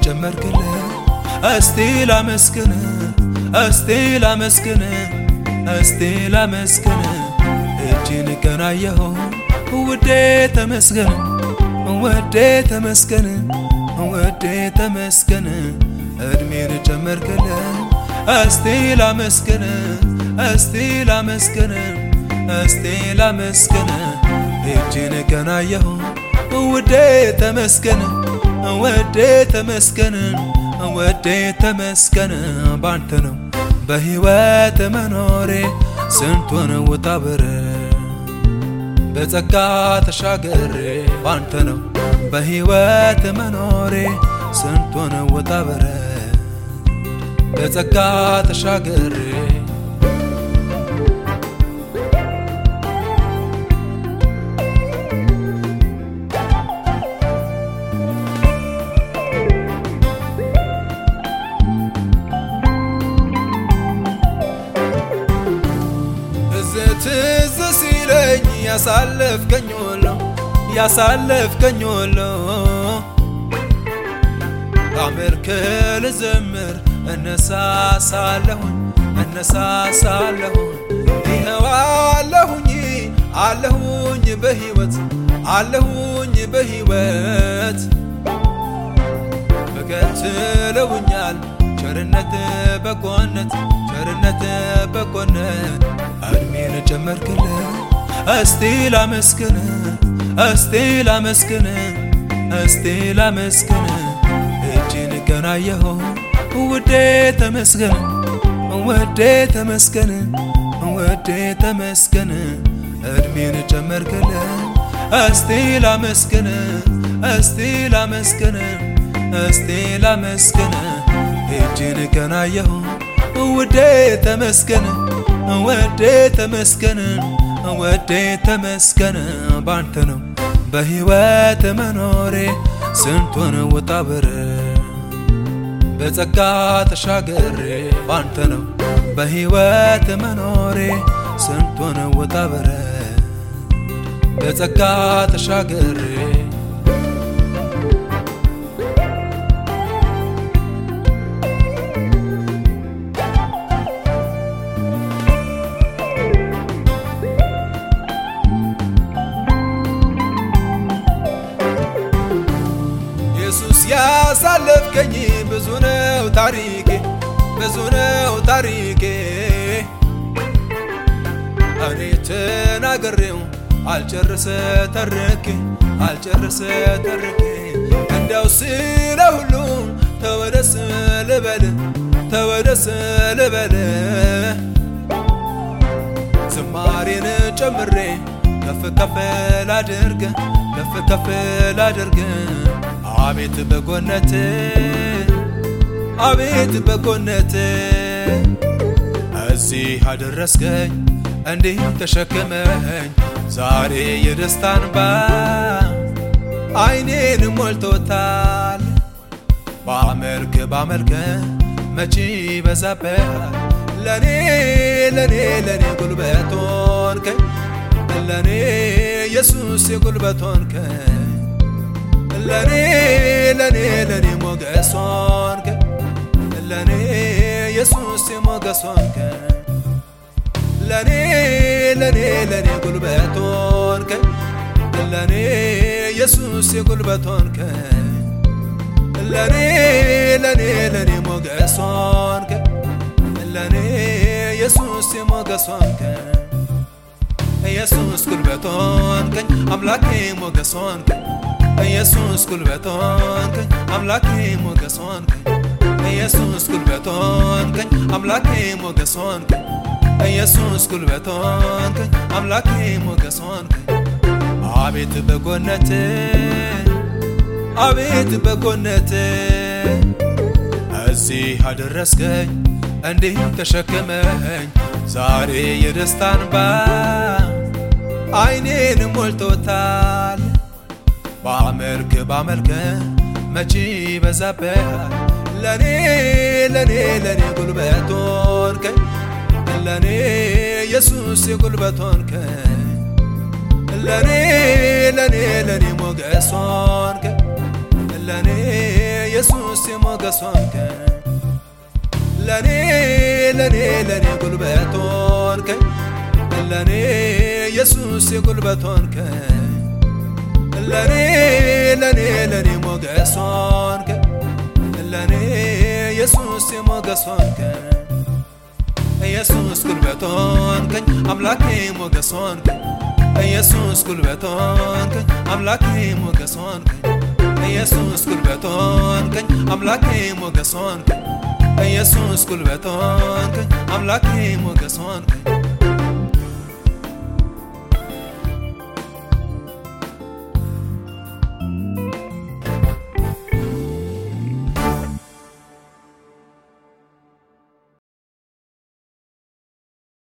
ጨመርክልኝ እስቲ ላመስግን እስቲ ላመስግን እስቲ ላመስግን እጅን ቀናየሁ ውዴ ተመስገን ውዴ ተመስገን ውዴ ተመስገን እድሜን ጨመርክልኝ እስቲ ላመስግን እስቲ ላመስግን እስቲ ላመስግን እጅን ቀናየሁ ውዴ ተመስገን ውዴ ተመስገን ውዴ ተመስገን ባንተ ነው በሕይወት መኖሬ ስንቱን ውጣ ብረድ በጸጋ ተሻገሬ ባንተ ነው በሕይወት መኖሬ ስንቱን ውጣ ብረድ በጸጋ ተሻገሬ ትዝ ሲለኝ ያሳለፍከኝ ሁሉ ያሳለፍከኝ ሁሉ አሜርክ ልዘምር እነሳሳለሁኝ እነሳሳለሁኝ ይኸው አለሁኝ አለሁኝ በሕይወት አለሁኝ በሕይወት በቀትለውኛል ቸርነት በጎነት ቸርነት በጎነት እድሜን ጨመርክልኝ እስቲ ላመስግን እስቲ ላመስግን እስቲ ላመስግን እጅን ገናየሁ ውዴ ተመስገን ውዴ ተመስገን ውዴ ተመስገን እድሜን ጨመርክልኝ እስቲ ላመስግን እስቲ ላመስግን እስቲ ላመስግን እጅን ገናየሁ ውዴ ተመስገን ወዴ ተመስገን ወዴ ተመስገን ባንተ ነው በሕይወት መኖሬ ስንቱን ውጣ ብረድ በጸጋ ተሻገሬ ባንተ ነው በሕይወት መኖሬ ስንቱን ውጣ ብረድ በጸጋ ተሻገሬ ኢየሱስ ያሳለፍከኝ ብዙ ነው ታሪኬ ብዙ ነው ታሪኬ እኔ ተናግሬው አልጨርሰ ተርኬ አልጨርሰ ተርኬ እንደው ስለ ሁሉ ተወደስ ልበል ተወደስ ልበል ዝማሬን ጨምሬ ከፍ ከፍ ላድርግ ከፍ ከፍ ላድርግ አቤት በጎነት አቤት በጎነት እዚህ አደረስከኝ እንዲህ ተሸክመኝ ዛሬ የደስታን ባ አይኔን ሞልቶታል ባመልክ ባመልክ መቼ በዛብሃል ለኔ ለኔ ለኔ ጉልበት ሆንከኝ ለኔ ኢየሱስ የጉልበት ሆንከኝ ለኔ ለኔ ለኔ ሞገስ ሆንከኝ ለኔ ኢየሱስ የሞገስ ሆንከኝ ለኔ ለኔ ለኔ ጉልበት ሆንከኝ ለኔ ኢየሱስ የጉልበት ሆንከኝ ለኔ ለኔ ለኔ ሞገስ ሆንከኝ ለኔ ኢየሱስ የሞገስ ሆንከኝ ኢየሱስ ጉልበት ሆንከኝ አምላኬ ሞገስ ሆንከኝ ኢየሱስ ጉልበት ሆንከኝ አምላኬ ሞገስ ሆንከኝ ኢየሱስ ጉልበት ሆንከኝ አምላኬ ሞገስ ሆንከኝ ኢየሱስ ጉልበት ሆንከኝ አምላኬ ሞገስ ሆንከኝ አቤት በጎነት አቤት በጎነት እዚህ አደረስከኝ እንዲህ ተሸክመኝ ዛሬ የደስታን ባ አይኔን ሞልቶታል ባመልክ ባመልክ መቼ በዛብሃል ለኔ ለኔ ለኔ ጉልበት ሆንከኝ ለኔ ኢየሱስ የጉልበት ሆንከኝ ለኔ ለኔ ለኔ ሞገስ ሆንከኝ ለኔ ኢየሱስ ሞገስ ሆንከኝ ለኔ ለኔ ለኔ ጉልበት ሆንከኝ ለኔ ኢየሱስ የጉልበት ሆንከኝ ለኔ ለኔ ለኔ ሞገስ ሆንከኝ ለኔ ኢየሱስ የሞገስ ሆንከኝ ኢየሱስ ጉልበት ሆንከኝ አምላኬ ሞገስ ሆንከኝ ኢየሱስ ጉልበት ሆንከኝ አምላኬ ሞገስ ሆንከኝ ኢየሱስ ጉልበት ሆንከኝ አምላኬ ሞገስ ሆንከኝ ኢየሱስ ጉልበት ሆንከኝ አምላኬ ሞገስ ሆንከኝ